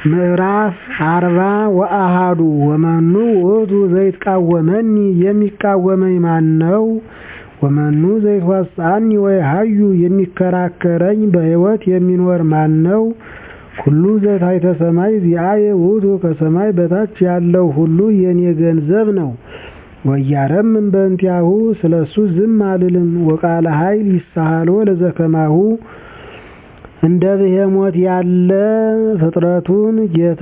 ምዕራፍ አርባ ወአሐዱ ወመኑ ውእቱ ዘይትቃወመኒ የሚቃወመኝ ማን ነው? ወመኑ ዘይትዋስአኒ ወይሃዩ የሚከራከረኝ በሕይወት የሚኖር ማን ነው? ኩሉ ዘታሕተ ሰማይ ዚአየ ውእቱ ከሰማይ በታች ያለው ሁሉ የኔ ገንዘብ ነው። ወኢያረምም በእንቲአሁ ስለሱ ዝም አልልም። ወቃለ ኃይል ይሳሃሎ ለዘከማሁ እንደ ብሄሞት ያለ ፍጥረቱን ጌታ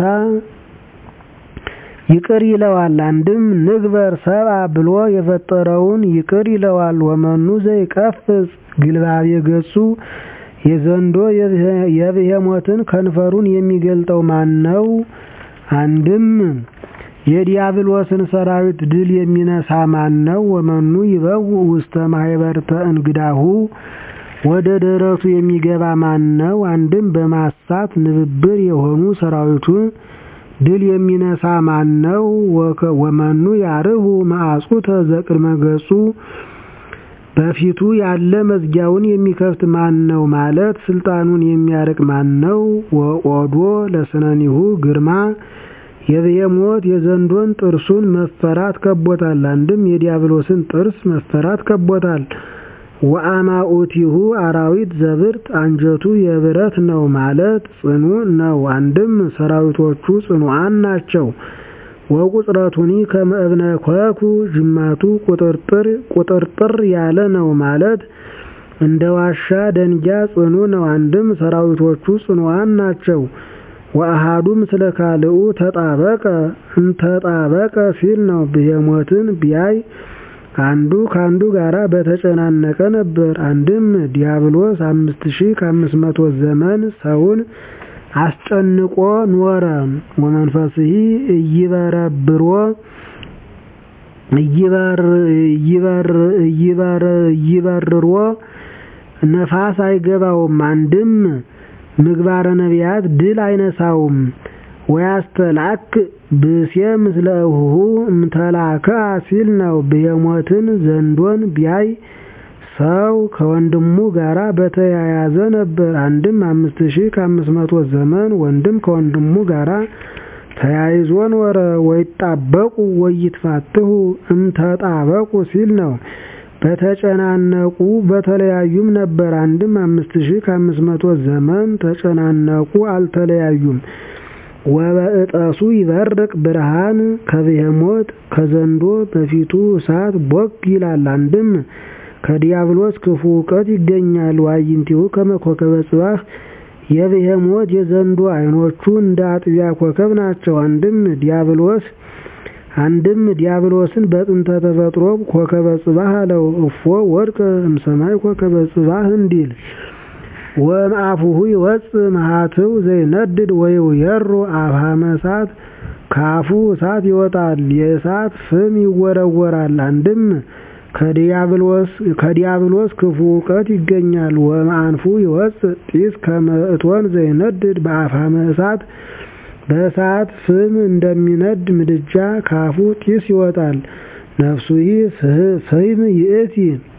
ይቅር ይለዋል። አንድም ንግበር ሰብአ ብሎ የፈጠረውን ይቅር ይለዋል። ወመኑ ዘይቀፍጽ ግልባቤ ገጹ የዘንዶ የብሄሞትን ከንፈሩን የሚገልጠው ማን ነው? አንድም የዲያብሎስን ሰራዊት ድል የሚነሳ ማን ነው? ወመኑ ይበውእ ውስተ ማኅበርተ እንግዳሁ ወደ ደረቱ የሚገባ ማን ነው? አንድም በማሳት ንብብር የሆኑ ሰራዊቱን ድል የሚነሳ ማን ነው? ወመኑ ያርሁ መዓጹተ ዘቅድመ ገጹ በፊቱ ያለ መዝጊያውን የሚከፍት ማን ነው? ማለት ስልጣኑን የሚያርቅ ማን ነው? ወኦዶ ለስነኒሁ ግርማ የብሄሞት የዘንዶን ጥርሱን መፈራት ከቦታል። አንድም የዲያብሎስን ጥርስ መፈራት ከቦታል። ወአማኡቲሁ አራዊት ዘብርት አንጀቱ የብረት ነው ማለት ጽኑ ነው። አንድም ሰራዊቶቹ ጽኑዓን ናቸው። ወቁጥረቱኒ ከመ እብነ ኮኩ ጅማቱ ቁጥርጥር ቁጥርጥር ያለ ነው ማለት እንደ ዋሻ ደንጊያ ጽኑ ነው። አንድም ሰራዊቶቹ ጽኑዓን ናቸው። ወአሐዱ ምስለ ካልኡ ተጣበቀ እንተጣበቀ ሲል ነው። ብሄሞትን ቢያይ አንዱ ከአንዱ ጋራ በተጨናነቀ ነበር። አንድም ዲያብሎስ አምስት ሺህ ከአምስት መቶ ዘመን ሰውን አስጨንቆ ኖረ። ወመንፈስሂ እይበረብሮ እይበርሮ ነፋስ አይገባውም። አንድም ምግባረ ነቢያት ድል አይነሳውም። ወያስተላክ ብእሴ ምስለ እሁሁ እምተላከ ሲል ነው። ብሄሞትን ዘንዶን ቢያይ ሰው ከወንድሙ ጋራ በተያያዘ ነበር። አንድም አምስት ሺህ ከአምስት መቶ ዘመን ወንድም ከወንድሙ ጋራ ተያይዞ ኖረ። ወይጣበቁ ወይትፋትሁ እምተጣበቁ ሲል ነው። በተጨናነቁ በተለያዩም ነበር። አንድም አምስት ሺህ ከአምስት መቶ ዘመን ተጨናነቁ አልተለያዩም። ወበእጠሱ ይበርቅ ብርሃን ከብሄሞት ከዘንዶ በፊቱ እሳት ቦግ ይላል። አንድም ከዲያብሎስ ክፉ እውቀት ይገኛል። ዋይንቲሁ ከመ ኮከበ ጽባህ የብሄሞት የዘንዶ አይኖቹ እንደ አጥቢያ ኮከብ ናቸው። አንድም ዲያብሎስ አንድም ዲያብሎስን በጥንተ ተፈጥሮ ኮከበ ጽባህ አለው። እፎ ወድቀ እምሰማይ ኮከበ ጽባህ እንዲል ወእምአፉሁ ይወፅእ መሃትው ዘይነድድ ወይውየሮ አብሃመ እሳት ከአፉ እሳት ይወጣል፣ የእሳት ፍም ይወረወራል። አንድም ከዲያብሎስ ክፉ እውቀት ይገኛል። ወእምአንፉ ይወፅእ ጢስ ከመ እቶን ዘይነድድ በአፍሃመ እሳት በእሳት ፍም እንደሚነድ ምድጃ ካፉ ጢስ ይወጣል። ነፍሱሂ ፍህም ይእቲ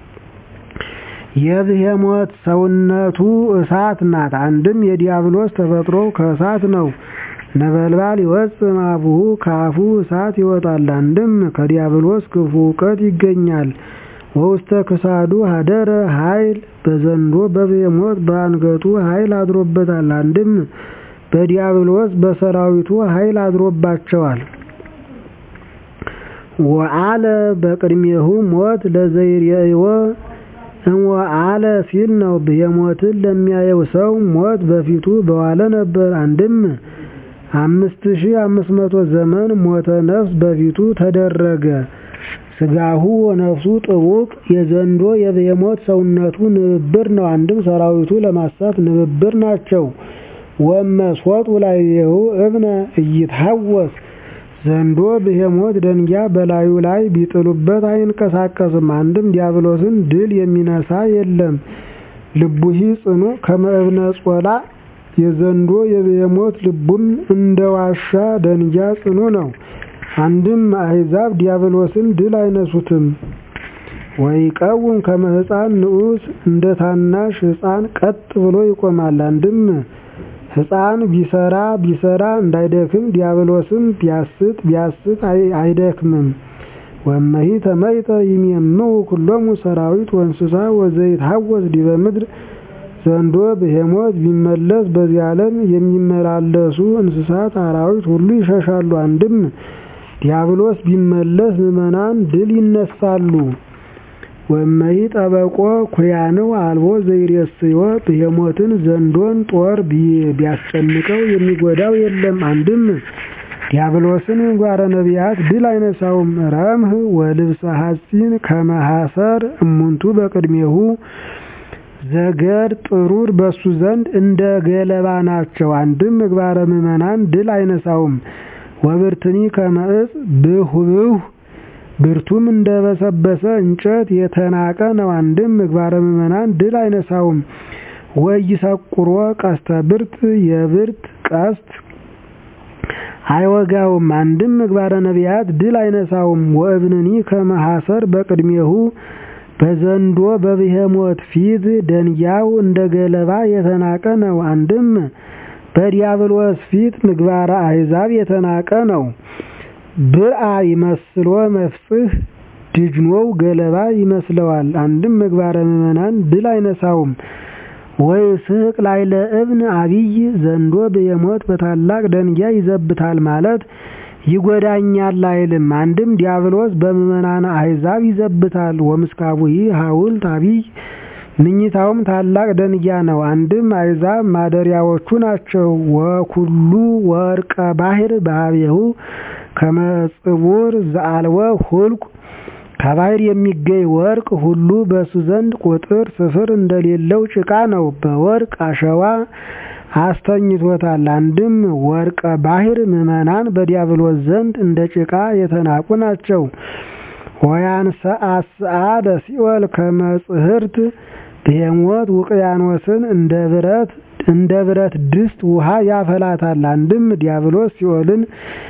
የብሄሞት ሰውነቱ እሳት ናት። አንድም የዲያብሎስ ተፈጥሮ ከእሳት ነው። ነበልባል ይወፅእ እምአፉሁ ከአፉ እሳት ይወጣል። አንድም ከዲያብሎስ ክፉ እውቀት ይገኛል። ወውስተ ክሳዱ ሀደረ ኃይል በዘንዶ በብሄሞት በአንገቱ ኃይል አድሮበታል። አንድም በዲያብሎስ በሰራዊቱ ኃይል አድሮባቸዋል። ወአለ በቅድሜሁ ሞት ለዘይሬእዮ እምወአለ ሲል ነው። ብሄሞትን ለሚያየው ሰው ሞት በፊቱ በዋለ ነበር። አንድም አምስት ሺህ አምስት መቶ ዘመን ሞተ ነፍስ በፊቱ ተደረገ። ስጋሁ ወነፍሱ ጥቡቅ የዘንዶ የብሄሞት ሰውነቱ ንብብር ነው። አንድም ሰራዊቱ ለማሳት ንብብር ናቸው። ወመስወጡ ላዕሌሁ እብነ ኢይትሐወስ ዘንዶ ብሄሞት ደንጊያ በላዩ ላይ ቢጥሉበት አይንቀሳቀስም። አንድም ዲያብሎስን ድል የሚነሳ የለም። ልቡሂ ጽኑ ከመ እብነ ጾላ የዘንዶ የብሄሞት ልቡም እንደ ዋሻ ደንጊያ ጽኑ ነው። አንድም አሕዛብ ዲያብሎስን ድል አይነሱትም። ወይቀውም ከመ ሕፃን ንዑስ እንደ ታናሽ ሕፃን ቀጥ ብሎ ይቆማል። አንድም ሕፃን ቢሰራ ቢሰራ እንዳይደክም ዲያብሎስም ቢያስት ቢያስት አይደክምም። ወመሂ ተመይጠ ይሜምው ኩሎሙ ሰራዊት ወእንስሳ ወዘይትሐወስ ዲበ ምድር ዘንዶ ብሄሞት ቢመለስ በዚህ ዓለም የሚመላለሱ እንስሳት አራዊት ሁሉ ይሸሻሉ። አንድም ዲያብሎስ ቢመለስ ምዕመናን ድል ይነሳሉ። ወመሂ ጠበቆ ኩያንው አልቦ ዘይሬስዮ ብሄሞትን ዘንዶን ጦር ቢያስጨንቀው የሚጎዳው የለም። አንድም ዲያብሎስን ምግባረ ነቢያት ድል አይነሳውም። ረምህ ወልብሰ ሐጺን ከመሐሰር እሙንቱ በቅድሜሁ ዘገር ጥሩር በሱ ዘንድ እንደ ገለባ ናቸው። አንድም ምግባረ ምዕመናን ድል አይነሳውም። ወብርትኒ ከመዕፅ ብሁብሁ ብርቱም እንደበሰበሰ እንጨት የተናቀ ነው። አንድም ምግባረ ምዕመናን ድል አይነሳውም። ወይሰቁሮ ቀስተ ብርት የብርት ቀስት አይወጋውም። አንድም ምግባረ ነቢያት ድል አይነሳውም። ወእብንኒ ከመሐሰር በቅድሜሁ በዘንዶ በብሄሞት ፊት ደንጊያው እንደ ገለባ የተናቀ ነው። አንድም በዲያብሎስ ፊት ምግባረ አሕዛብ የተናቀ ነው። ብአ ይመስሎ መፍጽህ ድጅኖው ገለባ ይመስለዋል። አንድም ምግባረ ምዕመናን ድል አይነሳውም። ወይ ስቅ ላይለ እብን አብይ ዘንዶ ብሄሞት በታላቅ ደንጊያ ይዘብታል ማለት ይጎዳኛል አይልም። አንድም ዲያብሎስ በምዕመናን አሕዛብ ይዘብታል። ወምስካቡሂ ሐውልት አብይ ምኝታውም ታላቅ ደንጊያ ነው። አንድም አሕዛብ ማደሪያዎቹ ናቸው። ወኩሉ ወርቀ ባሕር በኀቤሁ ከመጽቡር ዘአልወ ሁልቁ ከባሕር የሚገኝ ወርቅ ሁሉ በሱ ዘንድ ቁጥር ስፍር እንደሌለው ጭቃ ነው። በወርቅ አሸዋ አስተኝቶታል። አንድም ወርቀ ባሕር ምዕመናን በዲያብሎስ ዘንድ እንደ ጭቃ የተናቁ ናቸው። ወያንሰ አስአ ለሲኦል ከመጽሕርት ብሄሞት ውቅያኖስን እንደ ብረት እንደ ብረት ድስት ውሃ ያፈላታል። አንድም ዲያብሎስ ሲኦልን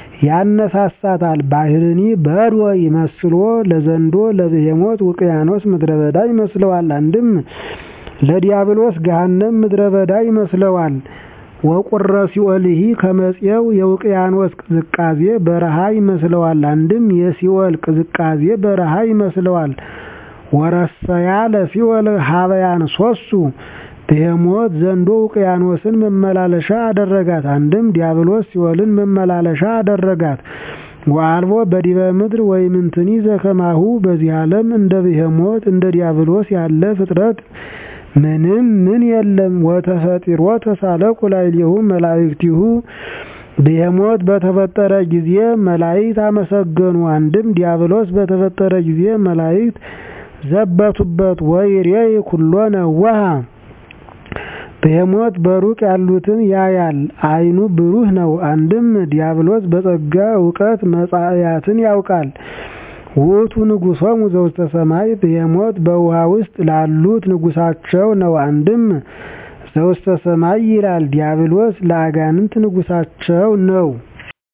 ያነሳሳታል። ባሕርኒ በድወ ይመስሎ ለዘንዶ ለብሄሞት ውቅያኖስ ምድረ በዳ ይመስለዋል። አንድም ለዲያብሎስ ገሃነም ምድረ በዳ ይመስለዋል። ወቁረ ሲኦልሂ ከመጽየው የውቅያኖስ ቅዝቃዜ በረሃ ይመስለዋል። አንድም የሲኦል ቅዝቃዜ በረሃ ይመስለዋል። ወረሰያ ለሲኦል ሀበያን ሶሱ ብሄሞት ዘንዶ ውቅያኖስን መመላለሻ አደረጋት። አንድም ዲያብሎስ ሲኦልን መመላለሻ አደረጋት። ወአልቦ በዲበ ምድር ወይምንትኒ ዘከማሁ በዚህ ዓለም እንደ ብሄሞት እንደ ዲያብሎስ ያለ ፍጥረት ምንም ምን የለም። ወተፈጢሮ ተሳለቁ ላዕሌሁ መላእክቲሁ ብሄሞት በተፈጠረ ጊዜ መላእክት አመሰገኑ። አንድም ዲያብሎስ በተፈጠረ ጊዜ መላእክት ዘበቱበት። ወይሬይ ኩሎ ነወሃ ብሄሞት በሩቅ ያሉትን ያያል፣ ዓይኑ ብሩህ ነው። አንድም ዲያብሎስ በጸጋ እውቀት መጻእያትን ያውቃል። ውእቱ ንጉሶሙ ዘውስተ ሰማይ ብሄሞት በውሃ ውስጥ ላሉት ንጉሳቸው ነው። አንድም ዘውስተ ሰማይ ይላል። ዲያብሎስ ለአጋንንት ንጉሳቸው ነው።